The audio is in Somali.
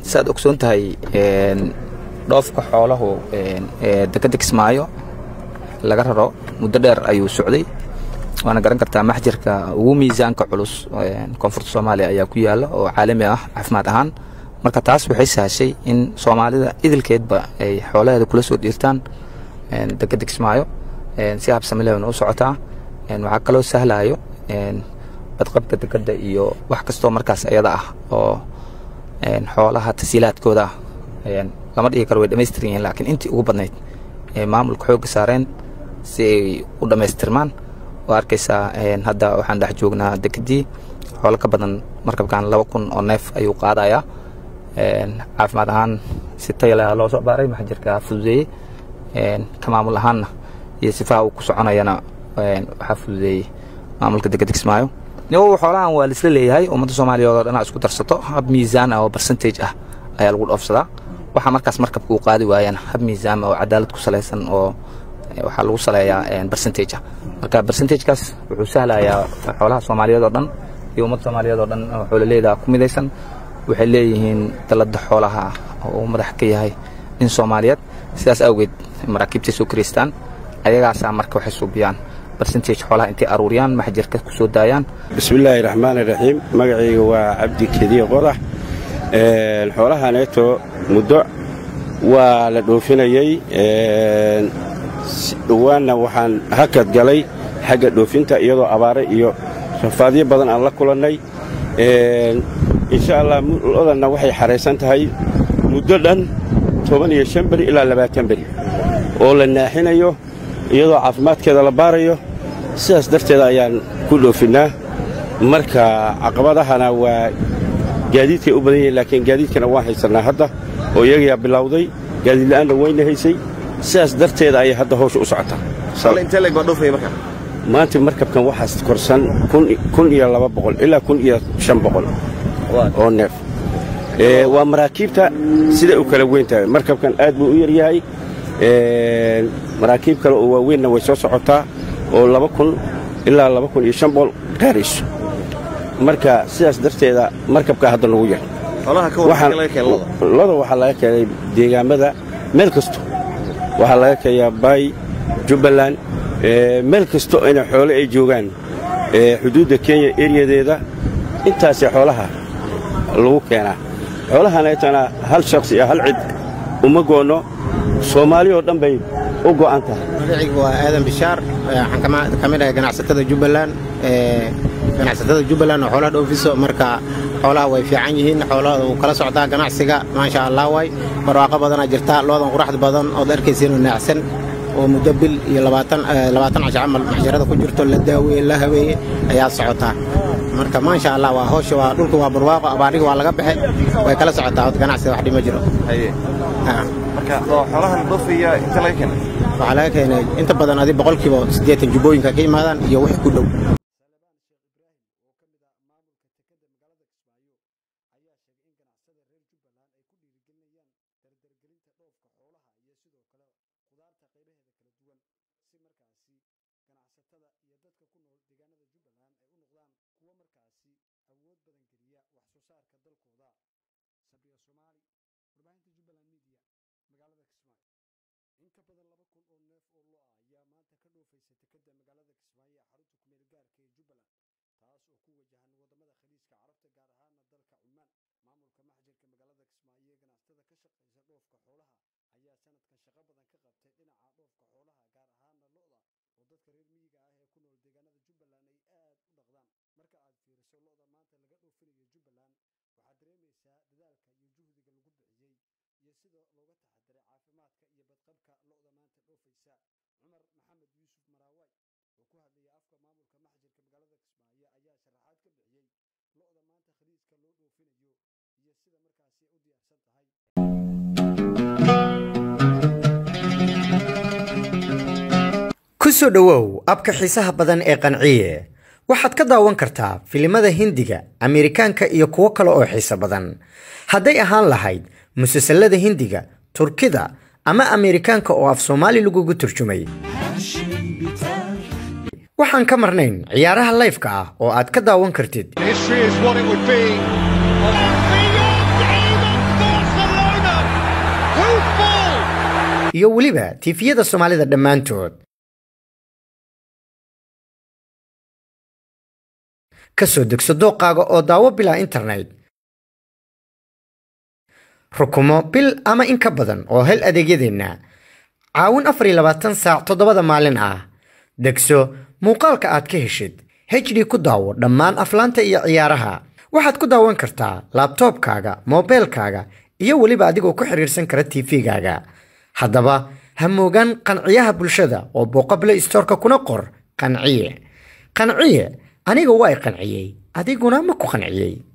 saaad ogsoon tahay dhoofka xoolahu dekeda kismaayo laga raro muddo dheer ayuu socday waana garan kartaa maxjarka ugu miisaanka culus koonfurta soomaaliya ayaa ku yaala oo caalami ah caafimaad ahaan marka taas waxay sahashay in soomaalida idilkeedba ay xoolaheeda kula soo dhiirtaan dekeda kismaayo si habsamileena u socotaa waxaa kaloo sahlayo badqabka dekeda iyo wax kastoo markaas ayada ah oo xoolaha tasiilaadkooda ah lama dhigi karo way dhamaystiran yihiin laakiin intii ugu badnayd ee maamulka xoogga saareen si ay u dhammaystirmaan waa arkaysaa hadda waxaan dhex joognaa dekedii xoolo ka badan markabkan laba kun oo neef ayuu qaadayaa caafimaad ahaan si tayalea loo soo baaray maxjarka fududeeyey ka maamul ahaanna iyo sifaha uu ku soconayana waxaa fududeeyey maamulka dekeda kismaayo niwow xoolahan waa laisla leeyahay ummadda soomaaliya oo dhanaa isku darsato hab miisaan ah oo percentage ah ayaa lagu dhoofsadaa waxaa markaas markabka uu qaadi waayana hab miisaama oo cadaalad ku salaysan oo waxaa lagu saleeyaa percentage ah marka percentagekaas wuxuu sahlayaa xoolaha soomaaliyeed oo dhan iyo ummadda soomaaliyeed oo dhan oo xoololeyda ku midaysan waxay leeyihiin dalada xoolaha oo uu madax ka yahay nin soomaaliyeed sidaas awgeed maraakiibtay soo kiraystaan ayagaasaa marka waxay suubiyaan percentage xoolaha intay aruuriyaan maxjarka ku soo daayaan bismillaahi raxmaan iraxiim magacayga waa cabdi kediye qodax xoolahaneeto muddo waa la dhoofinayey dhowaanna waxaan hakad galay xagga dhoofinta iyadoo abaare iyo rafaadyo badan aan la kulannay insha allah lodanna waxay xahaysan tahay muddo dhan toban iyo shan beri ilaa labaatan beri oo la naaxinayo iyadoo caafimaadkeeda la baarayo sidaas darteeda ayaan ku dhoofinnaa marka caqabadahana waa gaadiidkay u badan yihiin laakiin gaadiidkana waan haysannaa hadda oo iyagayaa bilowday gaadiidla'aanna wayna haysay sidaas darteeda ayay hadda hawsha u socotaa maanta markabkan waxaas korsan kun iyo laba boqol ilaa kun iyo shan boqol oo neef waa maraakiibta siday u kala weyn tahay markabkan aad buu u yaryahay maraakiib kale oo waaweynna way soo socotaa oo laba kun ilaa laba kun iyo shan boqol gaarayso marka sidaas darteeda markabkaa hadda nagu yar loda waxaa laga keenay deegaamada meel kasto waxaa laga keenyaa baay jubbaland meel kasto ina xoole ay joogaan xuduudda kenya eryadeeda intaasee xoolaha lagu keenaa xoolahaneetana hal shakhsi iyo hal cid uma goonno soomaali oo dhan bay u go'an tahay magacaygu waa aadan bishaar waxaan ka mid ahay ganacsatada jubbaland ganacsatada jubbaland oo xoolaha dhoofiso marka xoolaha way fiican yihiin xoolaha uu kala socdaa ganacsiga maasha allah waay barwaaqo badanaa jirta loodan quraxda badan ood arkaysiinoo naacsan oo muddo bil iyo labaatan casho camal maxjarada ku jirto la daaweeye la habeeye ayaa socotaa marka maasha allah waa howsha waa dhulka waa barwaaqo abaariga waa laga baxe way kala socotaa od ganacsiga wax dhima jiro waxaa laga keenay inta badan adi boqolkiiba siddeetan jubbooyinka ka yimaadaan iyo wix ku dhow ku soo dhowow abka xiisaha badan ee qanciye waxaad ka daawan kartaa filimada hindiga ameerikaanka iyo kuwo kale oo xiiso badan hadday ahaan lahayd musalsalada hindiga turkida ama ameerikaanka oo af soomaali lagugu turjumay waxaan ka marnayn ciyaaraha layfka ah oo aad ka daawan kartid History is what it would be. Beyond even thought iyo weliba tiifiyada soomaalida dhammaantood ka soo degso dooqaaga oo daawo bilaa internet rukumo bil ama in ka badan oo hel adeegyadeenna caawin afar iyo labaatan saac toddobada maalin ah degso muuqaalka aad ka heshid hd ku daawo dhammaan aflaanta iyo ciyaaraha waxaad ku daawan kartaa laabtoobkaaga moobeelkaaga iyo weliba adigoo ku xiriirsan kara tv-gaaga haddaba ha moogaan qanciyaha bulshada oo booqa play storeka kuna qor qanciye qanciye aniga waa i qanciyey adiguna ma ku qanciyey